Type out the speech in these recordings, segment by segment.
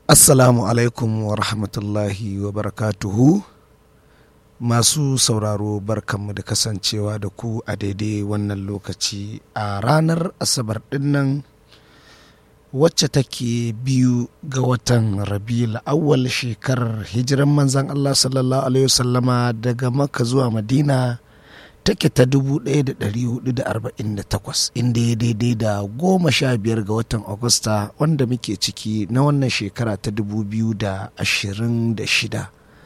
Assalamu alaikum wa rahmatullahi wa barakatuhu. Masu sauraro barkanmu da kasancewa da ku a daidai wannan lokaci a ranar Asabar dinnan wacce take biyu ga watan Rabiul awwal shekarar hijiran manzan Allah sallallahu Alaihi wasallama daga Makka zuwa Madina take ta 1448 inda ya daidai da goma sha biyar ga watan Agusta wanda muke ciki na wannan shekara ta 2026.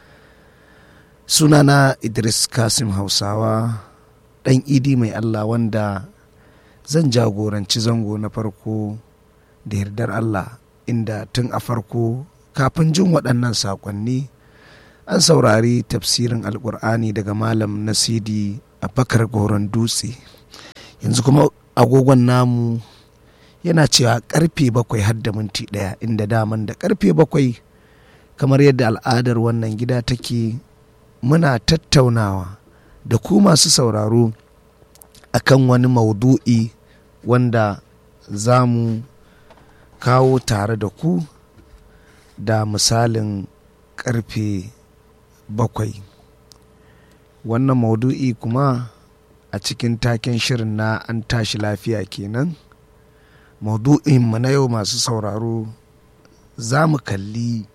Sunana Idris Kasim Hausawa ɗan idi mai Allah wanda zan jagoranci zango na farko da yardar Allah inda tun a farko kafin jin waɗannan saƙonni an saurari tafsirin alƙur'ani daga malam nasidi a bakar goron dutse yanzu kuma agogon namu yana cewa karfe bakwai har da minti ɗaya inda daman da karfe bakwai kamar yadda al'adar wannan gida take muna tattaunawa da ku masu sauraro akan wani maudu'i wanda za mu kawo tare da ku da misalin karfe bakwai wannan maudu'i kuma a cikin taken shirin na an tashi lafiya kenan maudu'in mu na yau masu sauraro za mu kalli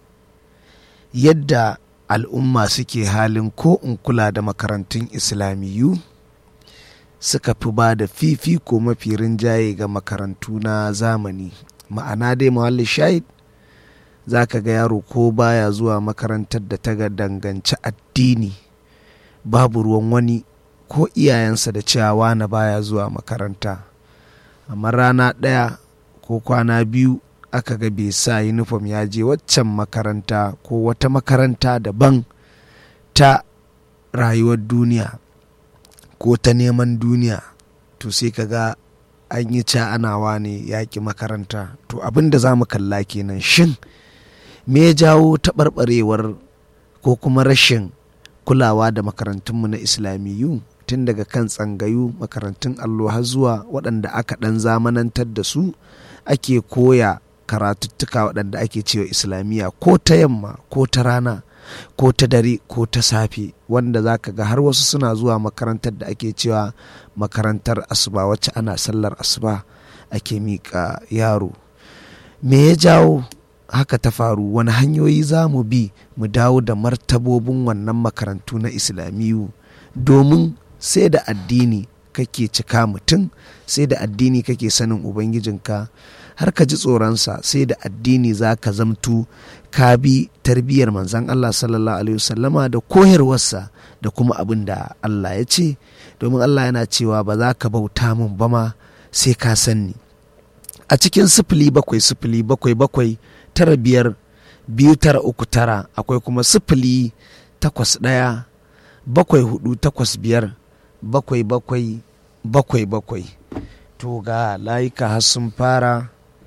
yadda al'umma suke halin ko in kula da makarantun islamiyu suka fi ba da fifiko mafi rinjaye ga makarantu na zamani ma'ana dai mawalli shahid za ka ga yaro ko baya zuwa makarantar da ta danganci addini babu ruwan wani ko iyayensa da cewa na baya zuwa makaranta amma rana ɗaya ko kwana biyu aka ga bai sa yunifom ya je waccan makaranta ko wata makaranta daban ta rayuwar duniya ko ta neman duniya to sai ka ga an yi ca anawa ne yaƙi makaranta to abin da za mu kalla kenan shin me ya jawo taɓarɓarewar ko kuma rashin kulawa da makarantunmu na islamiyu tun daga kan tsangayu makarantun allo har zuwa waɗanda aka ɗan zamanantar da su ake koya karatuttuka waɗanda ake cewa islamiyya ko ta yamma ko ta rana ko ta dare ko ta safe wanda za ka ga har wasu suna zuwa makarantar da ake cewa makarantar asuba wacce ana sallar asuba ake miƙa yaro me ya jawo haka ta faru wani hanyoyi za mu bi mu dawo da martabobin wannan makarantu na islamiyu domin sai da addini kake cika mutum sai da addini kake sanin ubangijinka har ka ji tsoronsa sai da addini za ka zamtu ka bi tarbiyyar manzan Allah sallallahu alaihi wasallama da koyarwarsa da kuma abin da Allah ya ce domin Allah yana cewa ba za ka bauta min ba ma sai ka sanni a cikin sifili bakwai sifili bakwai bakwai tara biyar biyu tara uku tara akwai kuma sifili takwas ɗaya bakwai hudu takwas biyar bakwai bakwai bakwai bakwai to ga layuka har sun fara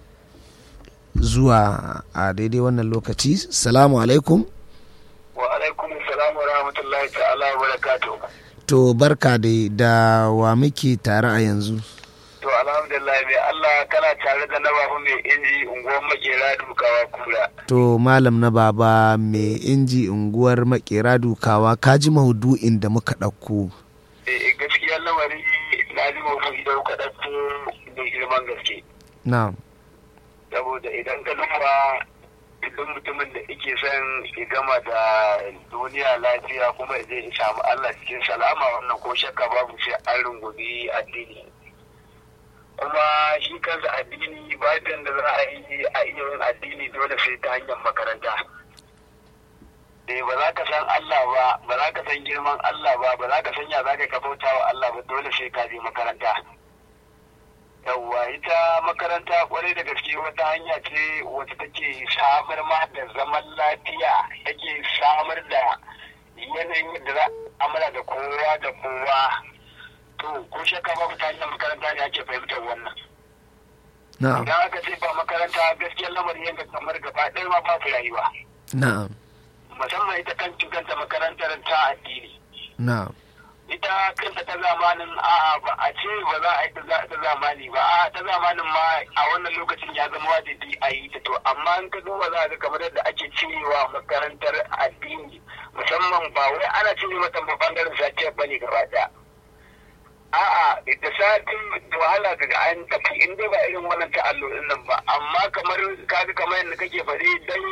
zuwa a daidai wannan lokaci salamu alaikum wa alaikum salam wa rahmatullahi ta'ala wa barakatuh to barka da da wa muke tare a yanzu to alhamdulillah mai Allah kana tare da na babu mai inji unguwar makera dukawa kura to malam na baba mai inji unguwar makera dukawa ka ji maudu'in da muka ɗauko eh gaskiya lamari na ji maudu'i da kuka ɗauko da girman gaske na'am saboda idan ka duba duk mutumin da ike son ya gama da duniya lafiya kuma zai samu Allah cikin salama wannan ko shakka babu sai an rungumi addini kuma shi kansa addini bayan da za a yi a iya yin addini dole sai ta hanyar makaranta eh ba za ka san Allah ba ba za ka san girman Allah ba ba za ka san ya za ka bauta wa Allah ba dole sai ka je makaranta yawwa ita makaranta kwarai da gaske wata hanya ce wata take samar ma da zaman lafiya take samar da yanayin da za a amala da kowa da kowa to ko shakka babu ta hanyar makaranta ne ake fahimtar wannan na'am idan aka ce ba makaranta gaskiyar lamarin yanka kamar gaba ɗaya ma babu rayuwa na'am musamman ita kan kanta makarantar ta addini na'am ita kanta ta zamanin a ba a ce ba za a yi ta zamani ba a ta zamanin ma a wannan lokacin ya zama wajibi a yi ta to amma in ka duba za ga kamar yadda ake cirewa makarantar addini musamman ba wai ana cire mata ba bangaren satiyar bane gaba daya a'a da satin da wahala daga an tafi in dai ba irin wannan ta'allurin nan ba amma kamar kaga kamar yadda kake faɗi dan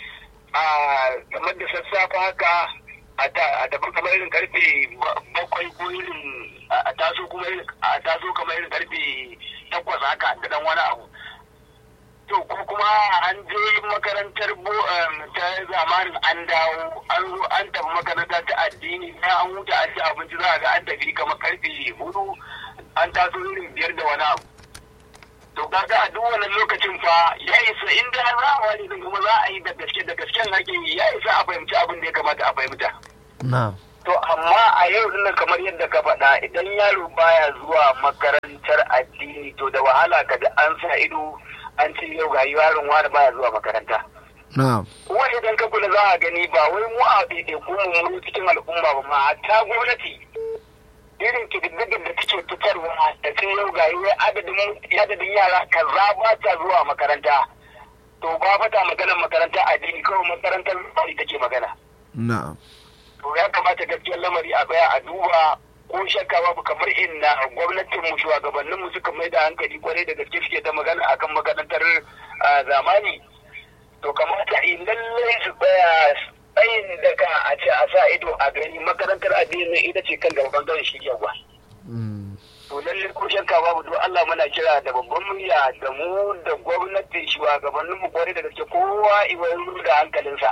a kamar da sassafa haka a tafi kamar irin karfe bakwai ko irin a taso kuma a taso kamar irin karfe takwas haka da dan wani abu to ko kuma an je makarantar ta zamanin an dawo an zo an tafi makaranta ta addini na an huta an ci abinci za a ga an tafi kamar karfe hudu an taso irin biyar da wani abu to kaga a duk wannan lokacin fa ya isa inda za a wani kuma za a yi da gaske da gasken ake yi ya isa a fahimci abin da ya kamata a fahimta na to amma a yau dinnan kamar yadda ka faɗa idan yaro baya zuwa makarantar addini to da wahala ka an sa ido an ce yau ga yaron wani baya zuwa makaranta na kuma idan ka kula za a gani ba wai mu a ɗaiɗaiku mu cikin al'umma ba ma hatta gwamnati irin kididdigar da take fitarwa da sun yau ga wai adadin yara kaza ba ta zuwa makaranta to ba fata maganar makarantar addini kawai makarantar bai take magana na to ya kamata gaskiyar lamari a baya a duba ko shakka babu kamar inna gwamnatin mu shugabannin mu suka mai da hankali kwarai da gaske suke ta magana akan makarantar zamani to kamata in lallai su tsaya tsayin daga a ce a sa ido a gani makarantar addini ita ce kan gaban gaban shi yawa to lallai ko shakka babu to Allah muna kira da babban murya da mu da gwamnatin shugabannin mu kwarai da gaske kowa iwayen da hankalinsa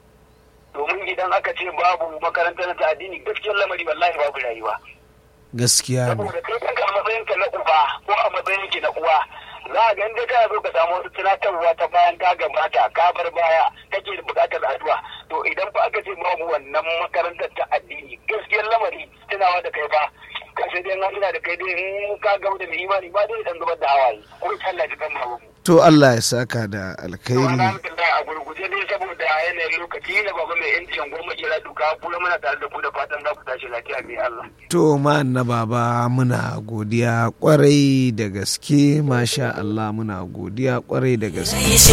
domin idan aka ce babu makarantar ta addini gaskiyar lamari wallahi babu rayuwa gaskiya ne saboda kai kanka a matsayin ka na uba ko a matsayin ki na uwa za a ga inda ka zo ka samu wasu tunatarwa ta bayan ka gabata ka bar baya kake da bukatar addu'a to idan fa aka ce babu wannan makarantar ta addini gaskiyar lamari tunawa da kai fa ka sai dai ina da kai dai in ka gaba da mai imani ba dai dan zubar da hawaye ko Allah ji kan babu to Allah ya saka da alkhairi alhamdulillah a gurguje dai saboda yanayin lokaci na baba mai yancin goma kira duka kula muna tare da ku da fatan za ku tashi lafiya mai Allah. To ma na baba muna godiya kwarai da gaske masha Allah muna godiya kwarai da gaske.